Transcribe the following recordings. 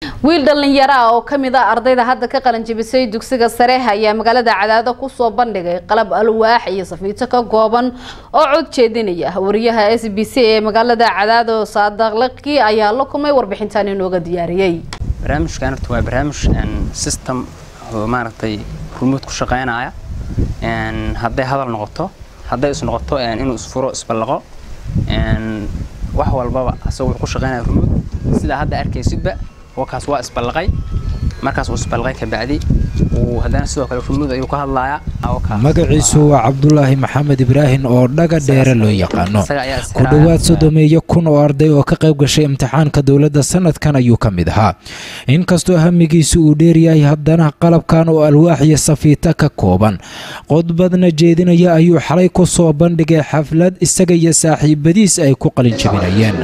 wiil dhallinyaro ah oo ka mid ah ardayda hadda ka qalanjabisay dugsiga sare ayaa magaalada cadaado kusoo bandhigay qalab alwaax iyo safiito ka kooban oo cod jeedinaya wariyaha s b c ee magaalada cadaado saadaqlaqi ayaa la kumay warbixintan inooga diyaariyey barnaamijkan horta waa barnaamij system oo maaragtay remote ku shaqeynaya hadday hadal noqoto hadday is noqoto inuu isfuro isballaqo wax walbaba asagoo wuxuu ku shaqeynaya remote sidaa hadda arkaysidba wakaas waa isballaqay markaas uu isballaqay kabacdi uu haddana sidoo kale remote ayuu ka hadlayaa magaciisu waa cabdulaahi maxamed ibraahim oo dhaga dheere loo yaqaano ku dhowaad sodomeeyo kun oo arday oo ka qayb gashay imtixaanka dowladda sanadkan ayuu ka mid ahaa inkastoo hamigiisu uu dheeryahay haddana qalabkan oo alwaax iyo safiita ka kooban qodbadna jeedinaya ayuu xalay ku soo bandhigay xaflad isaga iyo saaxiibadiis ay ku qalin jabinayeen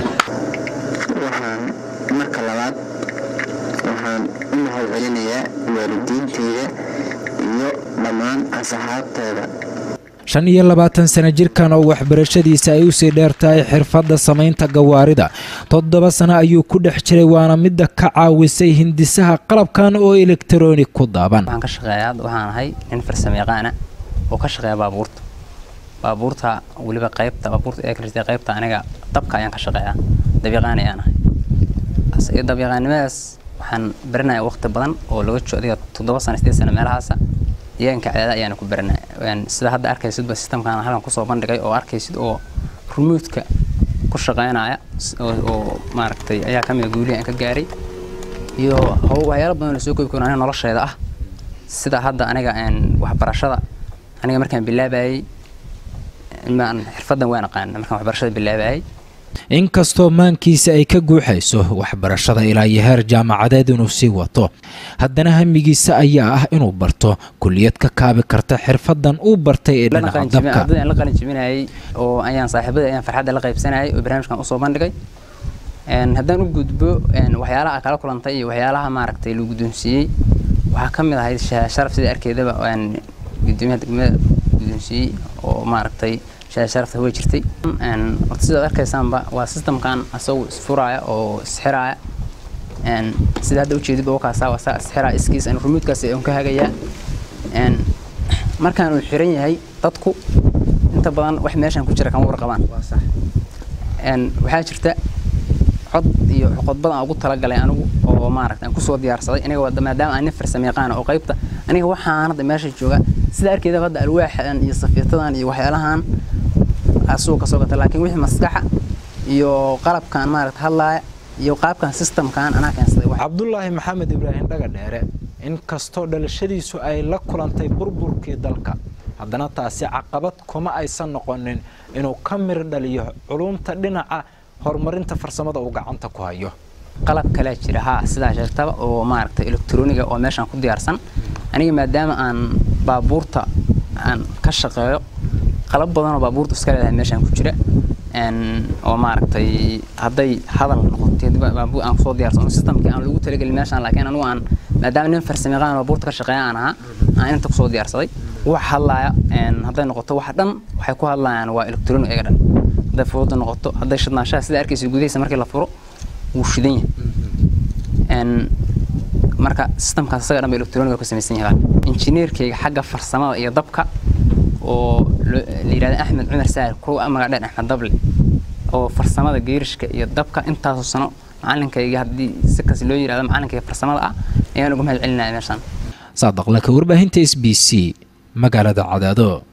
shan iyo labaatan sano jirkan oo waxbarashadiisa ay usii dheer tahay xirfadda samaynta gawaarida toddoba sano ayuu ku dhex jiray waana midda ka caawisay hindisaha qalabkan oo elektaroonig ku daaban waxaan ka shaqeeyaa waxaan ahay nin farsamo yaqaana oo ka shaqeeya baabuurta baabuurta weliba qaybta baabuurta ee kartay qaybta aniga dabka ayaan ka shaqeeyaa dabyaqaan ayaan ahay dabyaqaannimadaas waxaan baranayaa waqti badan oo laga joogo adiga toddoba sano sideed sano meelahaasa deegaanka cadaada ayaana ku baranay sida hadda arkaysidba systemkan halkan kusoo bandhigay oo arkaysid oo remote-ka ku shaqeynaya oo maaragtay ayaa ka mida guulihi aan ka gaaray iyo waxyaalo badan oo soo koobi karo aniga nolosheeda ah sida hadda aniga waxbarashada aniga markaan bilaabayay xirfadan waan aqaan markaan waxbarashada bilaabayay inkastoo maankiisa ay ka guuxayso waxbarashada ilaa iyo heer jaamacadeed inuu sii wato haddana hamigiisa ayaa ah inuu barto kuliyad ka kaabi karta xirfadan uu bartay ee dhinaca dabka la qalin jabinayay oo ayaan saaxiibada ayaan farxadda la qaybsanayay oo barnaamijkan usoo bandhigay haddaan u gudbo waxyaalaha kala kulantay iyo waxyaalaha maaragtay lagu guddoonsiiyey waxaa ka mid ahayd sharaf sida arkeedaba gudoomiyaha degmada guddoonsiiyey oo maaragtay sharafta way jirtay horta sidaad arkaysaanba waa systemkan asagu isfuraaya oo isxiraaya sida hadda ujeedidba wakaasa waa isxiraaya iskiis aan remote-kaas aan ka hagayaa markaan uu xiran yahay dadku inta badan wax meeshan ku jira kama warqabaan waxaa jirta cod iyo qodbad aan ugu talagalay anigu oo maaragta aan kusoo diyaarsaday aniga maadaama aan nin farsamo yaqaan oo qaybta aniga waxaan hadda meesha jooga sida arkeedaba hadda alwaaxan iyo safiitadan iyo waxyaalahan asuu ka soo gata laakiin wixii maskaxa iyo qalabkan maaragta hadlaaya iyo qaabkan systemkan anaa keensaday cabdulaahi maxamed ibraahim dhaga dheere inkastoo dhalashadiisu ay la kulantay burburkii dalka haddana taasi caqabad kuma aysan noqonin inuu ka mir dhaliyo culumta dhinaca horumarinta farsamada uu gacanta ku hayo qalab kalea jira haa sidaa sheegtaba oo maaragta elektroniga oo meeshaan ku diyaarsan aniga maadaama aan baabuurta aan ka shaqeeyo qalab badan oo baabuurta iska leedahay meeshaan ku jira oo maaragtay hadday hadal noqotay baabuur aan kusoo diyaarsan systemkii aan lagu talagelin meeshaan laakiin anigu aan maadaama nin farsamo yaqaan baabuurta ka shaqeeya aan ahaa aan inta kusoo diyaarsaday wax hadlaaya hadday noqoto wax dhan waxay ku hadlayaan waa electronic iyaga dhan hadday furuudda noqoto hadday shidnaanshaha sida arkaysa gudahaysa markii la furo wuu shidan yahay marka systemkaas isaga dhan ba electronic ka samaysan yahay injineerkayga xagga farsamada iyo dabka oo la yidhahda axmed cumar saar kuwa magac dheer axmed dable oo farsamada geerishka iyo dabka intaasoo sano macalinkayga haddii si kas loo yidhahdo macalinkayga farsamada ah ayaan uga mahad celinaya meeshaan saadaqlaka warbaahinta s b c magaalada cadaado